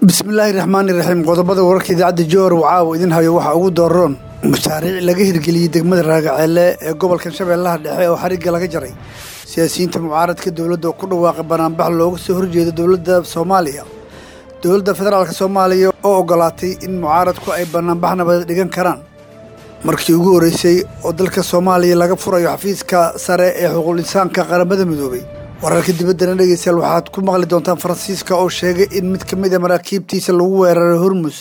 bismillaahi raxmaani raxiim qodobada wararka idaacadda jowhar wacaawa idin hayo waxaa ugu dooroon mashaariic laga hirgeliyey degmada raagaceelle ee gobolkan shabeellaha dhexe oo xarigga laga jaray siyaasiyiinta mucaaradka dowladda oo ku dhawaaqay banaanbax looga soo horjeedo dowladda soomaaliya dowladda federaalk soomaaliya oo ogolaatay in mucaaradku ay banaanbax nabadeed dhigan karaan markii ugu horreysay oo dalka soomaaliya laga furayo xafiiska sare ee xuquuqul insaanka qaramada midoobay wararka dibaddana dhegeystayaal waxaad ku maqli doontaan faransiiska oo sheegay in mid ka mid a maraakiibtiisa lagu weeraray hormus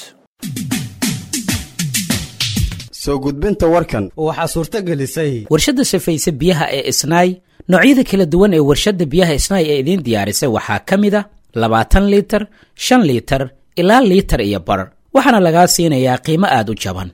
soo gudbinta warkan waxaa suurto gelisay warshadda safayse biyaha ee isnaay noocyada kala duwan ee warshadda biyaha isnaay ee idiin diyaarisay waxaa ka mid a labaatan liitar shan liitar ilaa liitar iyo bar waxaana lagaa siinayaa qiimo aad u jaban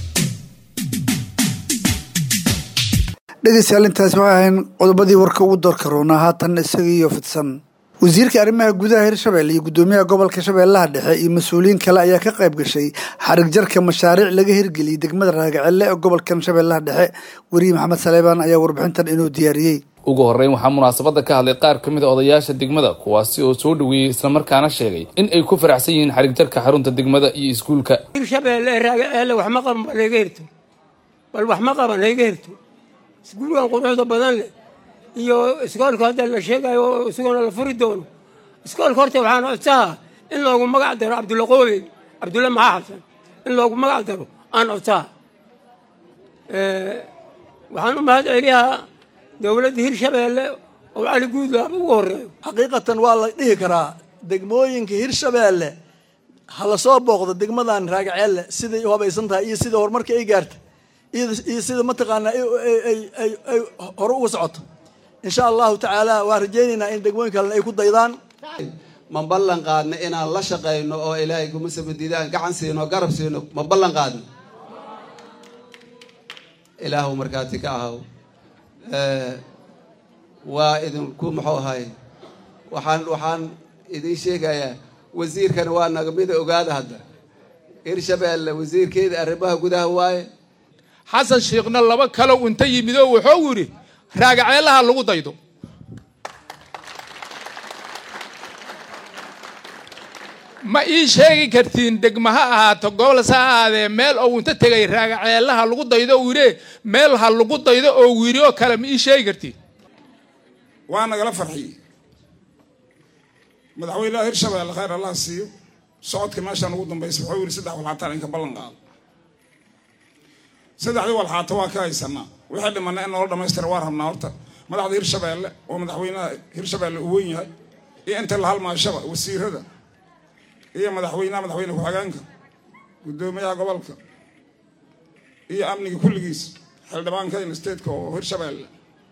dhegeystayaal intaasi waxay ahayn qodobadii warka ugu doorka roonaa haatan isaga iyo fidsan wasiirka arrimaha gudaha hirshabelle iyo guddoomiyaha gobolka shabeellaha dhexe iyo mas-uuliyiin kale ayaa ka qayb gashay xarig jarka mashaariic laga hirgeliyey degmada raagacelle ee gobolkan shabeellaha dhexe weriye maxamed saleebaan ayaa warbixintan inoo diyaariyey ugu horreyn waxaa munaasabadda ka hadlay qaar ka mid a odayaasha degmada kuwaasi oo soo dhoweeyey islamarkaana sheegay in ay ku faraxsan yihiin xarig jarka xarunta degmada iyo iskuulka hirshabeelle raagaceelle wax ma qaban bal hayga hirto bal wax ma qaban hayga hirto iskuulkan quruxda badan leh iyo iskoolka hadda la sheegayo oo isaguna la furi doono iskoolka horta waxaan codsaha in loogu magac daro cabdulla qoobey cabdulla maxaa xasan in loogu magac daro aan codsaha waxaan u mahad celiyaa dowladda hirshabeelle oo cali guudlaaba ugu horreeyo xaqiiqatan waa la dhihi karaa degmooyinka hirshabeelle ha la soo booqdo degmadan raagaceelle siday u habaysan tahay iyo sida horumarka ay gaartay iyo sida mataqaanaa ay hore uga socoto insha allahu tacaala waan rajaynaynaa in degmooyin kalena ay ku daydaan ma ballan qaadno inaan la shaqayno oo ilaahay kuma sabadidaan gacan siino garab siino ma ballan qaadno ilaahu markaati ka ahaw waa idinku muxuu ahay waxaan waxaan idiin sheegayaa wasiirkana waa naga mida ogaada hadda hirshabeelle wasiirkeeda arrimaha gudaha waaye xasan sheekhna laba kalo inta yimid oo wuxuu yidhi raagaceelaha lagu daydo ma ii sheegi kartiin degma ha ahaato gobols ha ahaadee meel ou inta tegay raagaceelaha lagu daydo uu yidhi meel ha lagu daydo oo wiiri oo kale ma ii sheegi kartiin waa nagala farxiyey madaxweynaha hirshabeelle khayr allah siiyo socodka meeshaan ugu dambaysa wuxuu yidhi saddex walxaataan inka ballan qaado saddexdii walxaato waa ka haysanaa wixii dhimana in noola dhamaystira waa rabnaa horta madaxda hirshabeelle oo madaxweynaha hirshabeelle uu weyn yahay iyo inta la halmaashaba wasiirada iyo madaxweynaha madaxweyne ku-xigeenka guddoomiyaha gobolka iyo amniga kulligiis xildhibaanka stateka oo hirshabeelle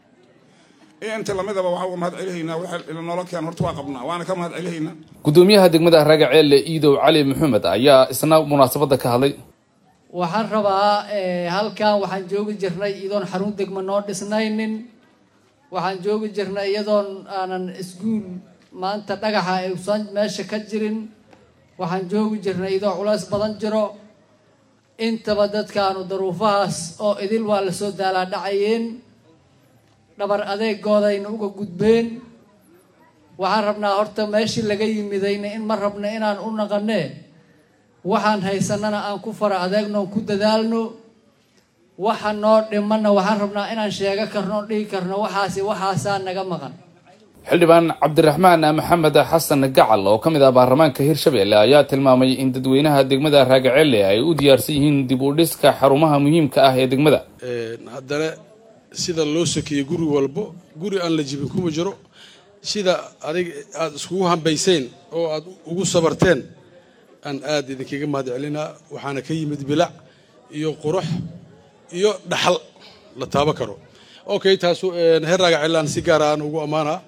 iyo inta lamidaba waxaan uga mahad celihaynaa wixii noola keen horta waa qabnaa waana ka mahad celihaynaa guddoomiyaha degmada raagaceelle iidow cali maxamed ayaa isna munaasabadda ka hadlay waxaan rabaa halkan waxaan joogi jirnay iyadoon xarun degmo noo dhisnaynin waxaan joogi jirnay iyadoon aanan iskuul maanta dhagaxa aysan meesha ka jirin waxaan joogi jirnay iyadoo culays badan jiro intaba dadkaanu daruufahaas oo idil waa lasoo daalaa dhacayeen dhabar adeegoodayna uga gudbeen waxaan rabnaa horta meeshii laga yimidayna in ma rabna inaan u naqanee waxaan haysanana aan ku fara adeegno on ku dadaalno waxa noo dhimanna waxaan rabnaa inaan sheego karno on dhigi karno waxaasi waxaasaa naga maqan xildhibaan cabdiraxmaan maxamed xasan gacal oo ka mid ah baarlamaanka hirshabeelle ayaa tilmaamay in dadweynaha degmada raagacelle ay u diyaarsan yihiin dib u dhiska xarumaha muhiimka ah ee degmada haddana sida loo sokeeyey guri walbo guri aan la jibin kuma jiro sida adig aada iskugu hambayseen oo aada ugu sabarteen aan aada idinkaga mahad celinaa waxaana ka yimid bilac iyo qurux iyo dhaxal la taabo karo okay taasu heer raagacelaan si gaara aan ugu ammaanaa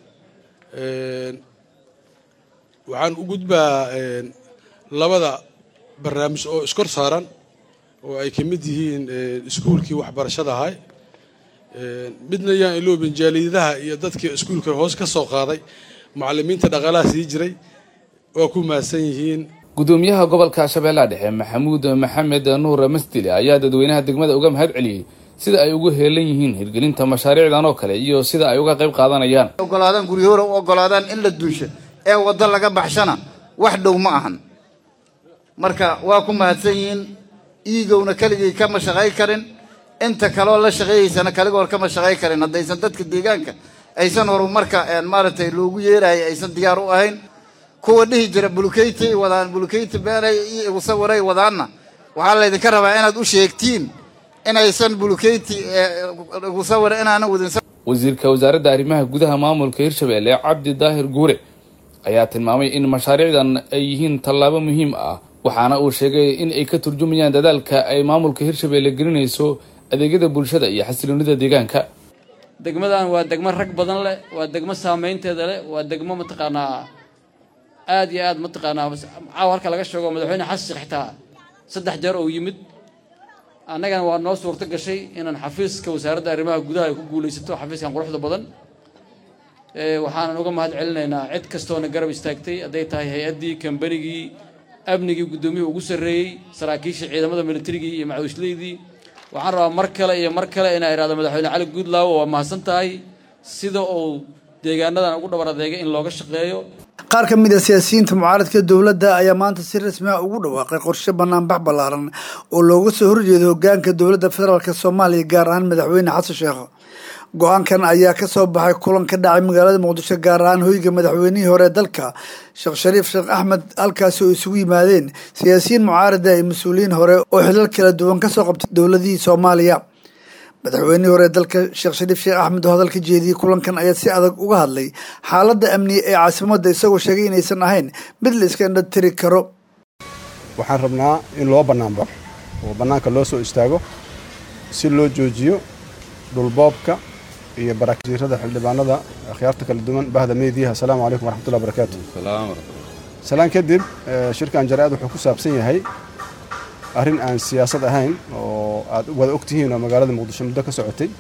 waxaan u gudbaa labada barnaamij oo iskor saaran oo ay ka mid yihiin iskuulkii waxbarashada ahay midna yaan iloobin jaaliyadaha iyo dadkii iskuulka hoos ka soo qaaday macallimiinta dhaqaalaha sii jiray waa ku mahadsan yihiin guddoomiyaha gobolka shabeellaha dhexe maxamuud maxamed nuur masdile ayaa dadweynaha degmada uga mahad celiyey sida ay ugu heelan yihiin hirgelinta mashaariicdan oo kale iyo sida ay uga qayb qaadanayaan ogolaadaan guryahoora u ogolaadaan in la dunsho ee waddo laga baxshana wax dhow ma ahan marka waa ku mahadsan yihiin iigowna keligii kama shaqay karin inta kaloo la shaqeeyeysana kaligoor kama shaqay karin haddaysan dadka deegaanka aysan horumarka maaragtay loogu yeeraya aysan diyaar u ahayn kuwa dhihi jira bulukeytay wadaan bulukeyta beenay iyo usawiray wadaanna waxaa laydinka rabaa inaad u sheegtiin inaysan bulukeyti usawir inaanan wadin wasiirka wasaaradda arrimaha gudaha maamulka hirshabelle cabdi daahir guure ayaa tilmaamay in mashaariicdan ay yihiin tallaabo muhiim ah waxaana uu sheegay in ay ka turjumayaan dadaalka ay maamulka hirshabelle gelinayso adeegyada bulshada iyo xasiloonida deegaanka degmadan waa degmo rag badan leh waa degmo saameynteeda leh waa degmo mataqaanaa aada iyo aad mataqaanaa caawa halka laga sheego madaxweyne xasan sheekh xitaa saddex jeer oo yimid annagana waa noo suurto gashay inaan xafiiska wasaaradda arrimaha gudaha ay ku guulaysato xafiiskan quruxda badan waxaanan uga mahad celinaynaa cid kastoona garab istaagtay hadday tahay hay-addii kambanigii amnigii guddoomiyihii ugu sarreeyey saraakiisha ciidamada militarigii iyo macawisleydii waxaan rabaa mar kale iyo mar kale inaa idhahdo madaxweyne cali guudlaawo waa mahadsan tahay sida uu deegaanadan ugu dhabar adeegay in looga shaqeeyo qaar ka mid a siyaasiyiinta mucaaradka dowladda ayaa maanta si rasmi ah ugu dhawaaqay qorshe banaanbax ballaaran oo looga soo horjeedo hogaanka dowladda federaalk soomaaliya gaar ahaan madaxweyne xasan sheekh go-aankan ayaa ka soo baxay kulan ka dhacay magaalada muqdisho gaar ahaan hoyga madaxweynihii hore dalka sheekh shariif sheekh axmed halkaasi oo isugu yimaadeen siyaasiyiin mucaarada iyo mas-uuliyiin hore oo xilal kala duwan kasoo qabtay dowladihii soomaaliya madaxweynihii hore dalka sheekh shariif sheekh axmed oo hadalka jeediyey kulankan ayaa si adag uga hadlay xaaladda amniye ee caasimadda isagoo sheegay inaysan ahayn mid la iska indhatiri karo waxaan rabnaa in loo bannaanbaxo oo bannaanka loo soo istaago si loo joojiyo dhulboobka iyo barakiirada xildhibaanada akhyaarta kala duwan bahda meediyaha asalaamu calaykum waraxmatullahi barakaatu salaan kadib shirkan jaraa'id wuxuu ku saabsan yahay arrin aan siyaasad ahayn oo aad wada og tihiin oo magaalada muqdisho muddo ka socotay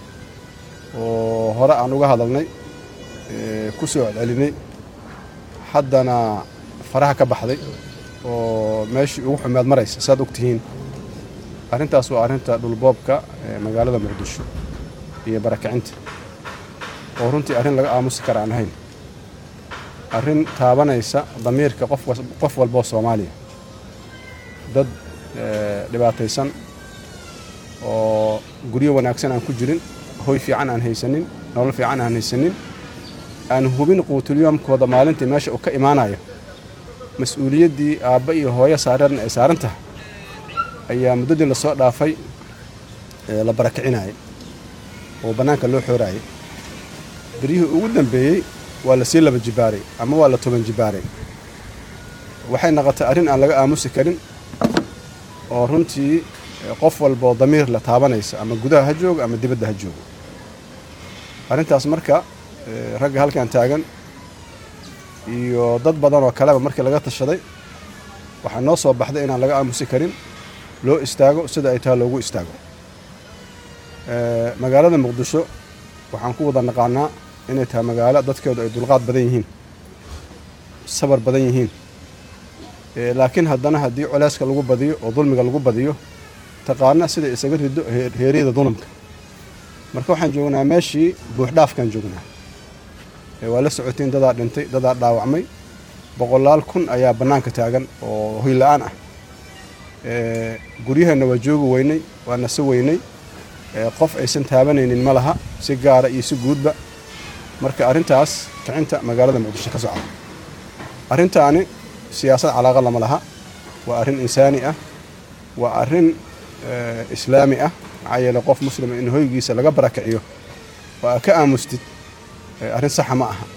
oo hore aan uga hadalnay ku soo celcelinay haddana faraha ka baxday oo meeshii ugu xumeed maraysa saaad og tihiin arrintaas waa arrinta dhulboobka magaalada muqdisho iyo barakicinta oo runtii arrin laga aamusi kara aan ahayn arrin taabanaysa damiirka qof walboo soomaaliya dad dhibaataysan oo guryo wanaagsan aan ku jirin hoy fiican aan haysanin nolol fiican aan haysanin aan hubin quutulyoomkooda maalintii meesha uu ka imaanayo mas-uuliyaddii aabba iyo hooyo saareen ay saaran tahay ayaa muddadii lasoo dhaafay la barakicinayay oo bannaanka loo xooraayay beryihii ugu dambeeyey waa la sii laba jibaaray ama waa la toban jibaaray waxay noqotay arrin aan laga aamusi karin oo runtii qof walboo damiir la taabanaysa ama gudaha ha joogo ama dibadda ha joogo arrintaas marka ragga halkan taagan iyo dad badan oo kaleba markii laga tashaday waxaa noo soo baxday inaan laga aamusi karin loo istaago sida ay taha loogu istaago magaalada muqdisho waxaan ku wada naqaanaa inay tahay magaalo dadkeedu ay dulqaad badan yihiin sabar badan yihiin laakiin haddana haddii coleyska lagu badiyo oo dulmiga lagu badiyo taqaana sida isaga rido heeryada dulumka marka waxaan joognaa meeshii buuxdhaafkaan joognaa waa la socotiin dadaa dhintay dadaa dhaawacmay boqolaal kun ayaa bannaanka taagan oo hoy la-aan ah guryaheenna waa joogi weynay waa nasi weynay qof aysan taabanaynin ma laha si gaara iyo si guudba marka arrintaas kicinta magaalada muqdisho ka socda arrintaani siyaasad calaaqa lama laha waa arrin insaani ah waa arrin islaami ah maxaa yeele qof muslima in hoygiisa laga barakiciyo oo aa ka aamustid arrin saxa ma aha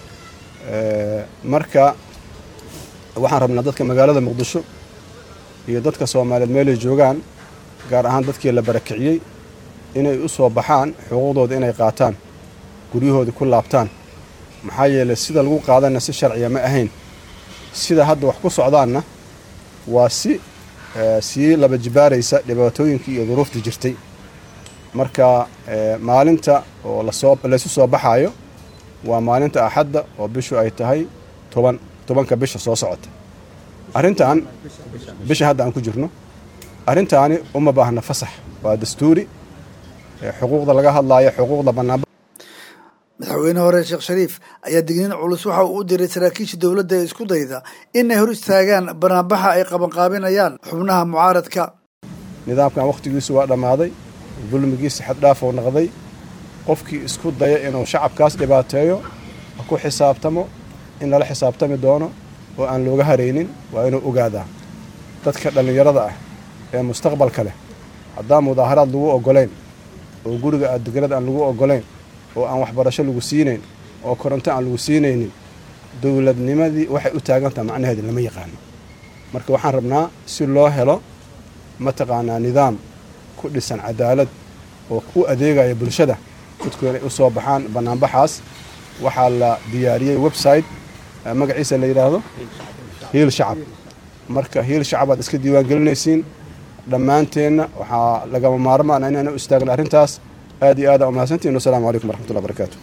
marka waxaan rabnaa dadka magaalada muqdisho iyo dadka soomaaliyeed meelay joogaan gaar ahaan dadkii la barakiciyey inay u soo baxaan xuquuqdooda inay qaataan guryahoodii ku laabtaan maxaa yeeley sida lagu qaadana si sharciya ma ahayn sida hadda wax ku socdaanna waa si sii laba jibaaraysa dhibaatooyinkii iyo duruuftii jirtay marka maalinta oo lasoo laysu soo baxaayo waa maalinta axadda oo bishu ay tahay toban tobanka bisha soo socota arrintan bisha hadda aan ku jirno arrintaani uma baahna fasax waa dastuuri xuquuqda laga hadlaayo xuquuqda bannaan madaxweyne hore sheekh shariif ayaa digniin culus waxa uu u diray saraakiisha dowladda ee isku dayda inay hor istaagaan banaanbaxa ay qabanqaabinayaan xubnaha mucaaradka nidaamkan wakhtigiisu waa dhammaaday dulmigiisa xaddhaaf oo noqday qofkii isku daya inuu shacabkaas dhibaateeyo ha ku xisaabtamo in lala xisaabtami doono oo aan looga haraynin waa inuu ogaadaa dadka dhallinyarada ah ee mustaqbalka leh haddaan mudaaharaad lagu oggolayn oo guriga adeganad aan lagu oggolayn oo aan waxbarasho lagu siinayn oo koronto aan lagu siinaynin dowladnimadii waxay u taagantaha macnaheeda lama yaqaano marka waxaan rabnaa si loo helo mataqaanaa nidaam ku dhisan cadaalad oo u adeegaya bulshada dadku inay u soo baxaan bannaanbaxaas waxaa la diyaariyey website magaciisa la yidhaahdo hiil shacab marka hiil shacab aad iska diiwaan gelinaysiin dhammaanteenna waxaa lagama maarmaana inaynu istaagno arrintaas aad iyo aada umahadsantihin wasalaamu calaykum waraxmatullahi barakaatu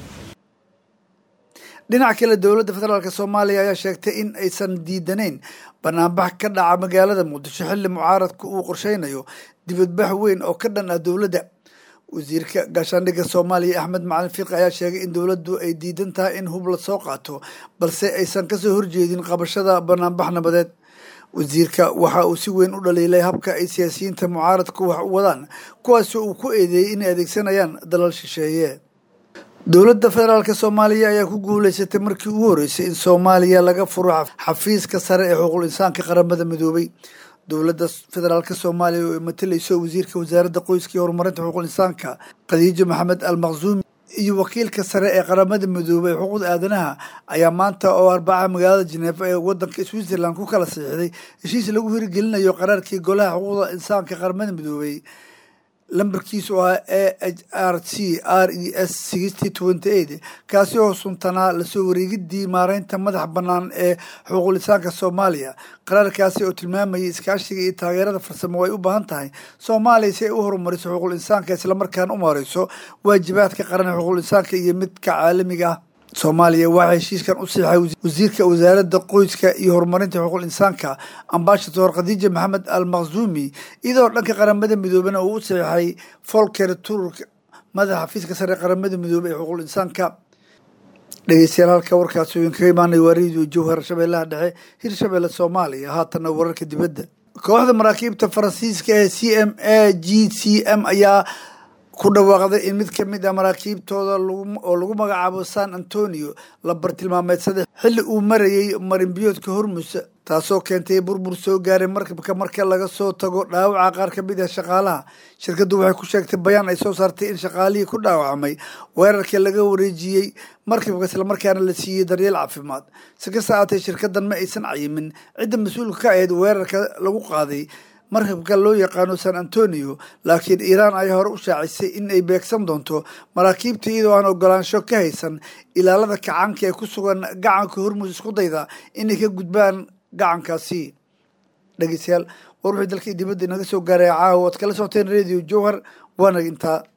dhinaca kale dowladda federaalk soomaaliya ayaa sheegtay in aysan diidanayn banaanbax ka dhaca magaalada muqdisho xilli mucaaradku uu qorsheynayo dibadbax weyn oo ka dhan ah dowladda wasiirka gaashaandhigga soomaaliya axmed macalin fiiqi ayaa sheegay in dowladdu ay diidan tahay in hub la soo qaato balse aysan kasoo horjeedin qabashada banaanbax nabadeed wasiirka waxa uu si weyn u dhaliilay habka ay siyaasiyiinta mucaaradku wax u wadaan kuwaasoo uu ku eedeeyey inay adeegsanayaan dalal shisheeye dowladda federaalk soomaaliya ayaa ku guuleysatay markii ugu horreysay in soomaaliya laga furo xafiiska sare ee xuquuqul insaanka qaramada midoobay dowladda federaalk soomaaliya oo ay matalayso wasiirka wasaaradda qoyska iyo horumarinta xuquuqul insaanka khadiijo maxamed al maqsuumi iyo wakiilka sare ee qaramada midoobay ee xuquuqda aadanaha ayaa maanta oo arbaca magaalada jeneefa ee wadanka switzerland ku kala saxiixday heshiis lagu hirgelinayo qaraarkii golaha xuquuqda insaanka qaramada midoobay lambarkiisu ahaa a h r c r e s sixty twenty eight kaasi oo suntanaa lasoo wareegidii maareynta madax bannaan ee xuquuqul insaanka soomaaliya qaraarkaasi oo tilmaamayay iskaashiga iyo taageerada farsamo ay u baahan tahay soomaaliya si ay u horumariso xuquuqul insaanka islamarkaana u maareyso waajibaadka qaran ee xuquuqul insaanka iyo midka caalamiga ah soomaaliya waxaa heshiiskan u siixay wasiirka wasaaradda qoyska iyo horumarinta xuquuqul insaanka ambasador khadiija maxamed al maqsuumi iyadoo dhanka qaramada midoobena uu u siixay folker turk madaxa xafiiska sare qaramada midoobey ee xuquuqul insaanka dhegeystayaal halka warkaasi uu inkaga imaanaya waa radio jowhar shabeellaha dhexe hirshabeelle soomaaliya haatanna wararka dibadda kooxda maraakiibta faransiiska ee c m a g c m ayaa ku dhawaaqday in mid ka mid a maraakiibtooda oo lagu magacaabo san antonio la bartilmaameedsaday xilli uu marayay marinbiyoodka hormus taasoo keentay burbur soo gaaray markabka marka laga soo tago dhaawaca qaar ka mid ah shaqaalaha shirkaddu waxay ku sheegtay bayaan ay soo saartay in shaqaalihii ku dhaawacmay weerarka laga wareejiyey markabka islamarkaana la siiyey daryeel caafimaad si kasta aatay shirkaddan ma aysan cayimin cidda mas-uulka ka ahayd weerarka lagu qaaday markabka loo yaqaano san antonio laakiin iiraan ayaa hore u shaacisay in ay beegsan doonto maraakiibta iyadoo aan ogolaansho ka haysan ilaalada kacaanka ee ku sugan gacanka hormus isku dayda inay ka gudbaan gacankaasi dhegeystayaal war wixii dalkii dibadda inaga soo gaaray caawa oad kala socoteen radio jowhar waana intaa